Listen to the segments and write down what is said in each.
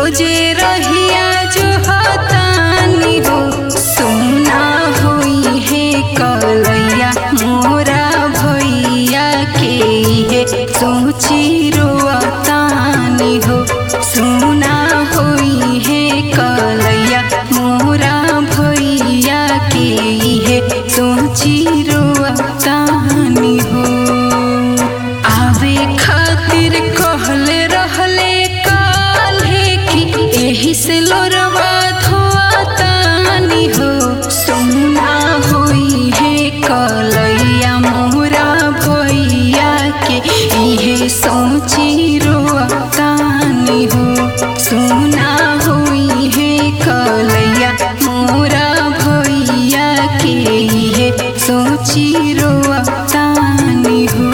रोजे रहिया जो हतानी हो सुना होई है कलैया मोरा भैया के है सोची रोतानी हो सुना होई है कलैया मोरा भैया के है सोची रोतानी हो आवे खातिर कहले रहले काल्हे कि एही से लोरवा धोआतानी हो सुना होई है कलैया मोरा भैया के इहे सोची रोतानी हो सुना होई है कलैया मोरा भैया के इहे सोची रोतानी हो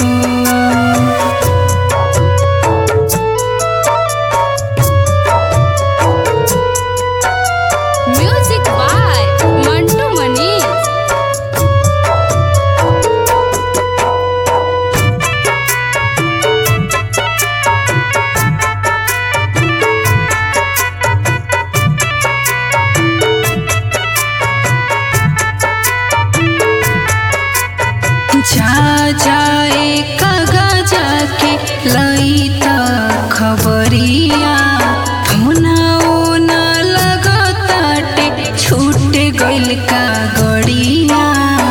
म्यूजिक बाय मंटू मनीष जा जाए कगा जाके लई त खबरिया फोनाओ न लगताटे छूट गइल का गड़िया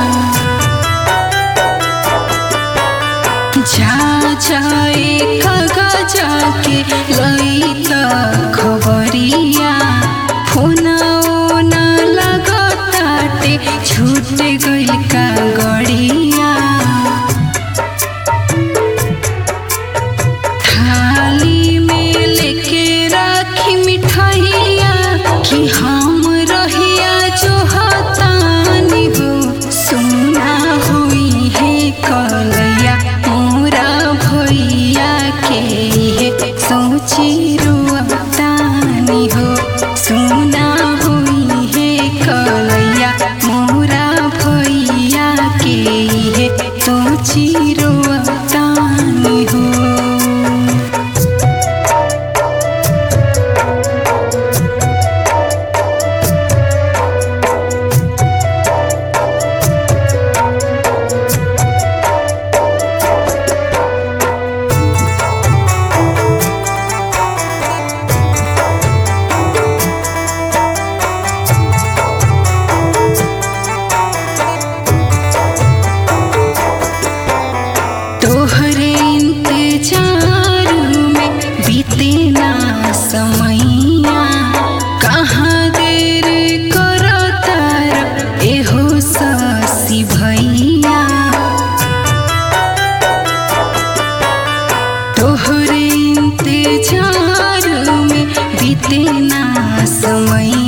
जा जाए कगा जाके लई त खबरिया फोनाओ न लगताटे छूट गइल का गड़िया थाली में लेके राखी मिठाइया कि हम रहिया जो हतानी हो सुना हुई है कलैया मोरा भैया के है सोची रुआतानी हो सुना हुई है कलैया मोरा भैया के है सोची रुआतानी हो तोहरे इंतजार में बीते ना समैया कहाँ देर करो तार एहो ससी भैया तोहरे इंतजार में बीते ना समैया